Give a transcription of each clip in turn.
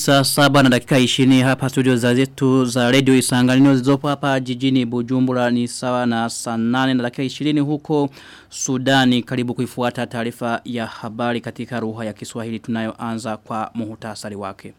saa saba na dakika 20 hapa studio za zetu za radio isanganino zilizopo hapa jijini Bujumbura ni sawa na saa 8 na dakika 20 huko Sudani karibu kuifuata taarifa ya habari katika lugha ya Kiswahili tunayoanza kwa muhtasari wake.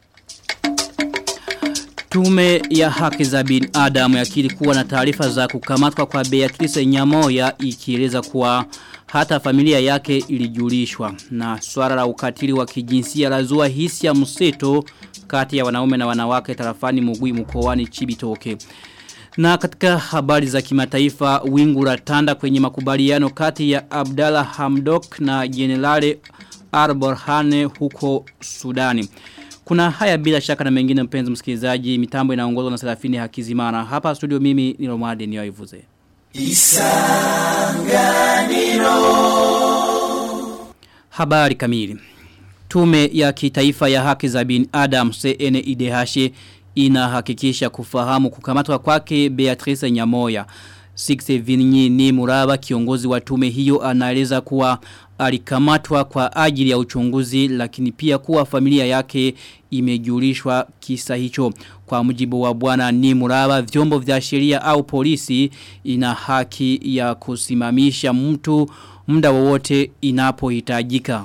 Tume ya haki za binadamu yakiri kuwa na taarifa za kukamatwa kwa Beatrice Nyamoya ikieleza kuwa hata familia yake ilijulishwa na swala la ukatili wa kijinsia lazua hisia mseto kati ya wanaume na wanawake tarafani Mugwi mkoani Chibitoke. Na katika habari za kimataifa wingu la tanda kwenye makubaliano kati ya Abdallah Hamdok na Generale Arborhane huko Sudani. Kuna haya bila shaka na mengine mpenzi msikilizaji mitambo inaongozwa na Serafini Hakizimana. Hapa studio mimi ni Romade Niyoivuze. Isanganiro Habari kamili Tume ya kitaifa ya haki za bin Adam CNIDH inahakikisha kufahamu kukamatwa kwake Beatrice Nyamoya. Sixte Vinyi ni muraba kiongozi wa tume hiyo anaeleza kuwa alikamatwa kwa ajili ya uchunguzi lakini pia kuwa familia yake imejulishwa kisa hicho. Kwa mujibu wa bwana ni muraba vyombo vya sheria au polisi ina haki ya kusimamisha mtu muda wowote inapohitajika.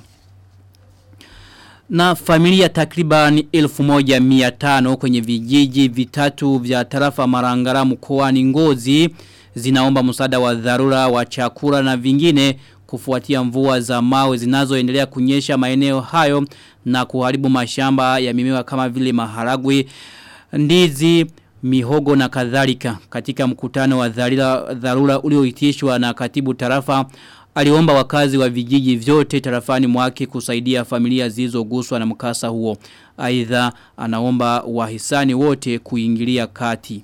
Na familia takriban 1500 kwenye vijiji vitatu vya tarafa marangara mkoani ngozi zinaomba msaada wa dharura wa chakula na vingine kufuatia mvua za mawe zinazoendelea kunyesha maeneo hayo na kuharibu mashamba ya mimea kama vile maharagwe, ndizi, mihogo na kadhalika. Katika mkutano wa dharura, dharura ulioitishwa na katibu tarafa aliomba wakazi wa vijiji vyote tarafani mwake kusaidia familia zilizoguswa na mkasa huo. Aidha anaomba wahisani wote kuingilia kati.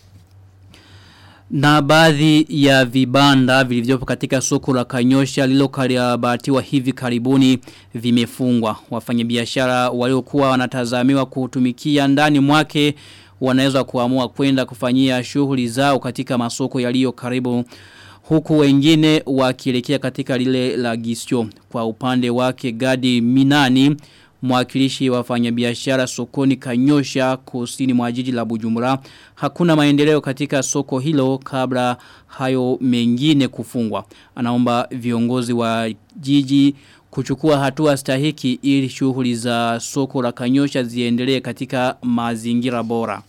Na baadhi ya vibanda vilivyopo katika soko la Kanyosha lilokarabatiwa hivi karibuni vimefungwa. Wafanyabiashara waliokuwa wanatazamiwa kutumikia ndani mwake wanaweza kuamua kwenda kufanyia shughuli zao katika masoko yaliyo karibu huku wengine wakielekea katika lile la gisyo. Kwa upande wake Gadi Minani mwakilishi wafanyabiashara sokoni Kanyosha kusini mwa jiji la Bujumbura hakuna maendeleo katika soko hilo kabla hayo mengine kufungwa anaomba viongozi wa jiji kuchukua hatua stahiki ili shughuli za soko la Kanyosha ziendelee katika mazingira bora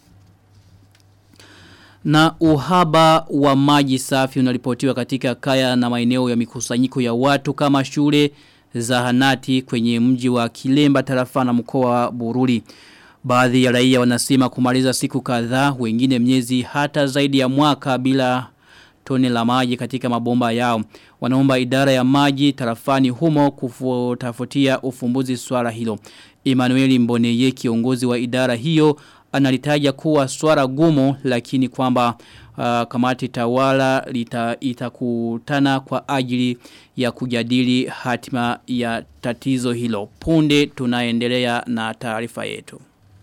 na uhaba wa maji safi unaripotiwa katika kaya na maeneo ya mikusanyiko ya watu kama shule zahanati kwenye mji wa Kilemba tarafa na mkoa wa Bururi. Baadhi ya raia wanasema kumaliza siku kadhaa wengine miezi hata zaidi ya mwaka bila tone la maji katika mabomba yao. Wanaomba idara ya maji tarafani humo kutafutia ufumbuzi swala hilo. Emmanuel Mboneye kiongozi wa idara hiyo analitaja kuwa swala gumu lakini kwamba uh, kamati tawala lita, itakutana kwa ajili ya kujadili hatima ya tatizo hilo. Punde tunaendelea na taarifa yetu.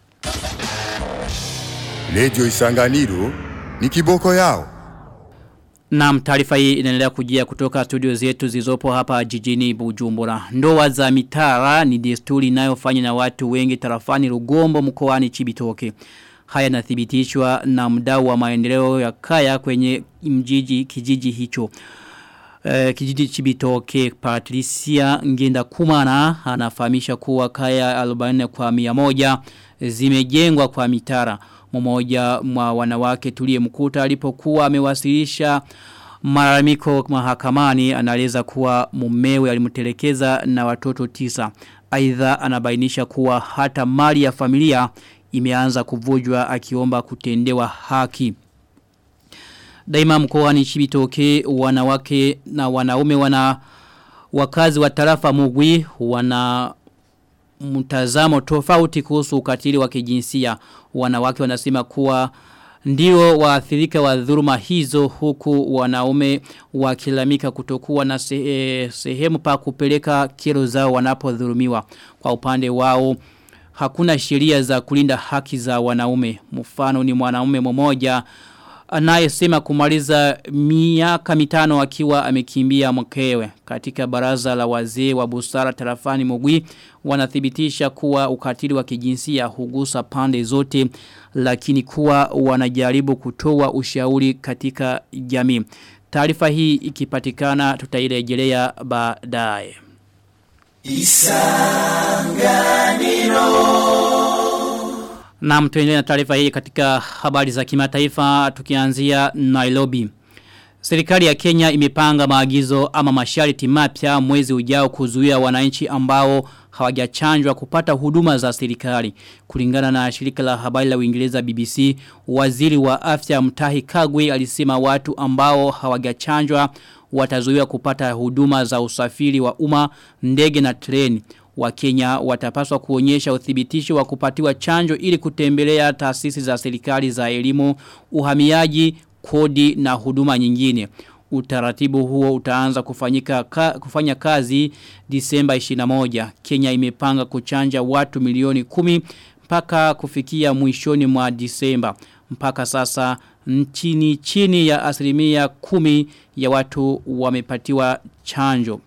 Lejo Isanganiro ni kiboko yao. Na taarifa hii inaendelea kujia kutoka studio zetu zizopo hapa jijini Bujumbura. Ndoa za mitara ni desturi inayofanywa na watu wengi tarafani Rugombo mkoani Chibitoke. Haya nathibitishwa na mdau wa maendeleo ya kaya kwenye mjiji kijiji hicho. E, kijiji Chibitoke Patricia Ngenda Kumana anafahamisha kuwa kaya 40 kwa 100 zimejengwa kwa mitara mmoja mwa wanawake tulie mkuta alipokuwa amewasilisha malalamiko mahakamani anaeleza kuwa mumewe alimtelekeza na watoto tisa. Aidha anabainisha kuwa hata mali ya familia imeanza kuvujwa akiomba kutendewa haki. Daima mkoani Chibitoke wanawake na wanaume wana wakazi wa tarafa Mugwi wana mtazamo tofauti kuhusu ukatili wa kijinsia wanawake wanasema kuwa ndio waathirika wa dhuruma hizo huku wanaume wakilamika kutokuwa na sehe, sehemu pa kupeleka kero zao wanapodhulumiwa kwa upande wao hakuna sheria za kulinda haki za wanaume mfano ni mwanaume mmoja anayesema kumaliza miaka mitano akiwa amekimbia mkewe katika baraza la wazee wa busara tarafani Mugwi wanathibitisha kuwa ukatili wa kijinsia hugusa pande zote lakini kuwa wanajaribu kutoa ushauri katika jamii taarifa hii ikipatikana tutairejelea baadaye na mtuendelea na taarifa hii katika habari za kimataifa tukianzia Nairobi. Serikali ya Kenya imepanga maagizo ama masharti mapya mwezi ujao kuzuia wananchi ambao hawajachanjwa kupata huduma za serikali. Kulingana na shirika la habari la Uingereza BBC, waziri wa afya Mtahi Kagwe alisema watu ambao hawajachanjwa watazuiwa kupata huduma za usafiri wa umma, ndege na treni. Wakenya watapaswa kuonyesha uthibitisho wa kupatiwa chanjo ili kutembelea taasisi za serikali za elimu, uhamiaji, kodi na huduma nyingine. Utaratibu huo utaanza kufanyika ka, kufanya kazi Disemba 21. Kenya imepanga kuchanja watu milioni kumi mpaka kufikia mwishoni mwa Disemba. Mpaka sasa nchini chini ya asilimia kumi ya watu wamepatiwa chanjo.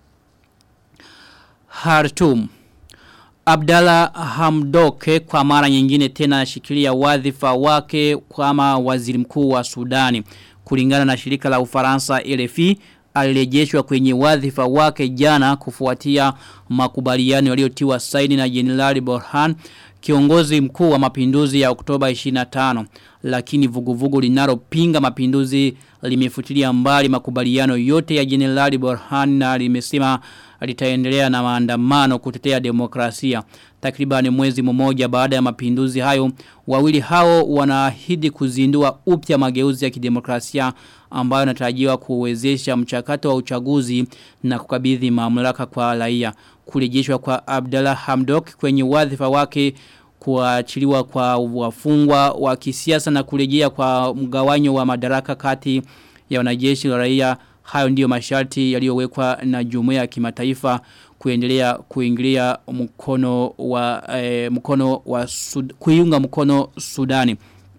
Hartum Abdalla Hamdoke kwa mara nyingine tena ashikilia wadhifa wake kama waziri mkuu wa Sudani. Kulingana na shirika la Ufaransa RFI alirejeshwa kwenye wadhifa wake jana kufuatia makubaliano yaliyotiwa saini na Jenerali Borhan kiongozi mkuu wa mapinduzi ya Oktoba 25 lakini vuguvugu linalopinga mapinduzi limefutilia mbali makubaliano yote ya Jenerali Borhan na limesema litaendelea na maandamano kutetea demokrasia. Takribani mwezi mmoja baada ya mapinduzi hayo, wawili hao wanaahidi kuzindua upya mageuzi ya kidemokrasia ambayo yanatarajiwa kuwezesha mchakato wa uchaguzi na kukabidhi mamlaka kwa raia. Kurejeshwa kwa Abdallah Hamdok kwenye wadhifa wake kuachiliwa kwa wafungwa wa kisiasa na kurejea kwa mgawanyo wa madaraka kati ya wanajeshi wa raia hayo ndiyo masharti yaliyowekwa na jumuiya ya kimataifa kuendelea kuingilia mkono wa eh, mkono wa Sud, kuiunga mkono Sudani.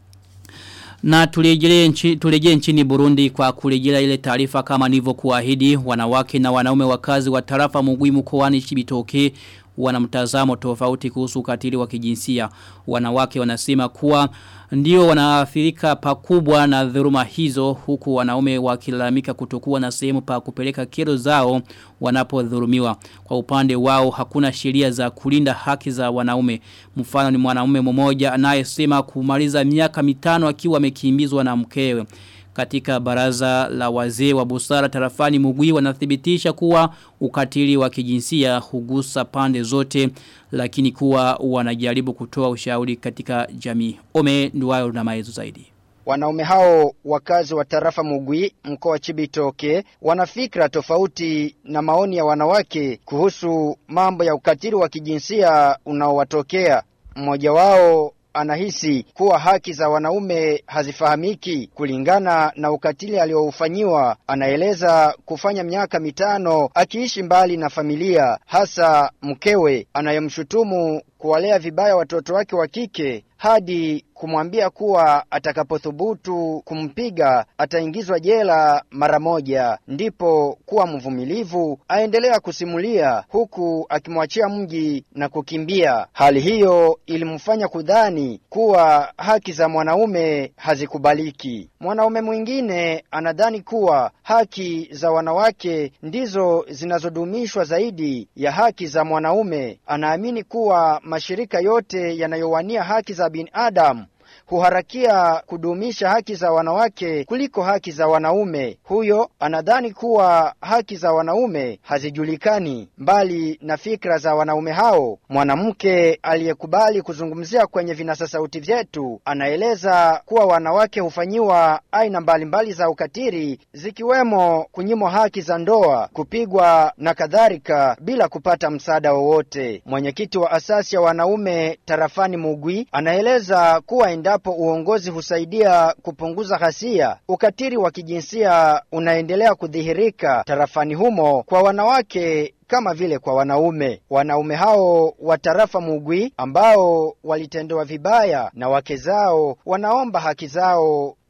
Na turejee nchi, turejee nchini Burundi kwa kurejea ile taarifa kama nilivyokuahidi wanawake na wanaume wakazi wa tarafa Mugwi mkoani Chibitoke wana mtazamo tofauti kuhusu ukatili wa kijinsia. Wanawake wanasema kuwa ndio wanaathirika pakubwa na dhuruma hizo huku wanaume wakilalamika kutokuwa na sehemu pa kupeleka kero zao wanapodhulumiwa. Kwa upande wao hakuna sheria za kulinda haki za wanaume. Mfano ni mwanaume mmoja anayesema kumaliza miaka mitano akiwa amekimbizwa na mkewe katika baraza la wazee wa busara tarafani mugwi wanathibitisha kuwa ukatili wa kijinsia hugusa pande zote lakini kuwa wanajaribu kutoa ushauri katika jamii. Ome nduwayo na maelezo zaidi. Wanaume hao wakazi wa tarafa Mugwi mkoa wa Chibitoke wana fikra tofauti na maoni ya wanawake kuhusu mambo ya ukatili wa kijinsia unaowatokea. Mmoja wao anahisi kuwa haki za wanaume hazifahamiki kulingana na ukatili aliyoufanyiwa. Anaeleza kufanya miaka mitano akiishi mbali na familia, hasa mkewe anayemshutumu kuwalea vibaya watoto wake wa kike hadi kumwambia kuwa atakapothubutu kumpiga ataingizwa jela mara moja. Ndipo kuwa mvumilivu aendelea kusimulia huku akimwachia mji na kukimbia. Hali hiyo ilimfanya kudhani kuwa haki za mwanaume hazikubaliki. Mwanaume mwingine anadhani kuwa haki za wanawake ndizo zinazodumishwa zaidi ya haki za mwanaume. Anaamini kuwa mashirika yote yanayowania haki za binadamu huharakia kudumisha haki za wanawake kuliko haki za wanaume. Huyo anadhani kuwa haki za wanaume hazijulikani mbali na fikra za wanaume hao. Mwanamke aliyekubali kuzungumzia kwenye vinasa sauti vyetu anaeleza kuwa wanawake hufanyiwa aina mbalimbali za ukatili zikiwemo kunyimwa haki za ndoa, kupigwa na kadhalika bila kupata msaada wowote. Mwenyekiti wa asasi ya wanaume tarafani Mugwi anaeleza kuwa endapo uongozi husaidia kupunguza ghasia, ukatili wa kijinsia unaendelea kudhihirika tarafani humo kwa wanawake kama vile kwa wanaume. Wanaume hao wa tarafa Mugwi ambao walitendewa vibaya na wake zao wanaomba haki zao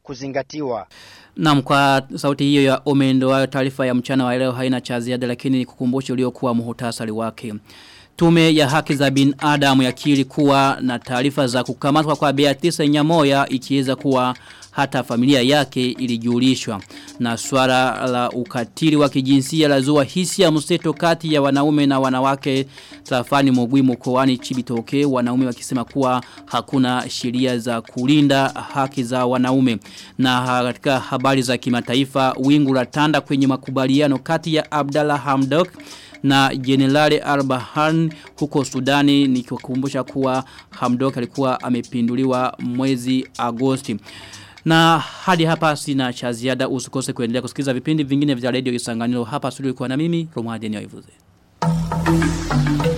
kuzingatiwa. Naam kwa sauti hiyo ya omendo wa taarifa ya mchana wa leo haina cha ziada lakini nikukumbushe uliokuwa muhtasari wake. Tume ya haki za binadamu yakiri kuwa na taarifa za kukamatwa kwa Beatrice Nyamoya ikiweza kuwa hata familia yake ilijulishwa na swala la ukatili wa kijinsia lazua hisia mseto kati ya wanaume na wanawake tarafani Mogwi mkoani Chibitoke wanaume wakisema kuwa hakuna sheria za kulinda haki za wanaume na katika habari za kimataifa wingu la tanda kwenye makubaliano kati ya Abdallah Hamdok na Generali Arbahan huko Sudani nikikumbusha kuwa Hamdok alikuwa amepinduliwa mwezi Agosti. Na hadi hapa sina cha ziada usikose kuendelea kusikiza vipindi vingine vya radio Isanganiro hapa studio kwa na mimi Romuald Nyoivuze. Thank you.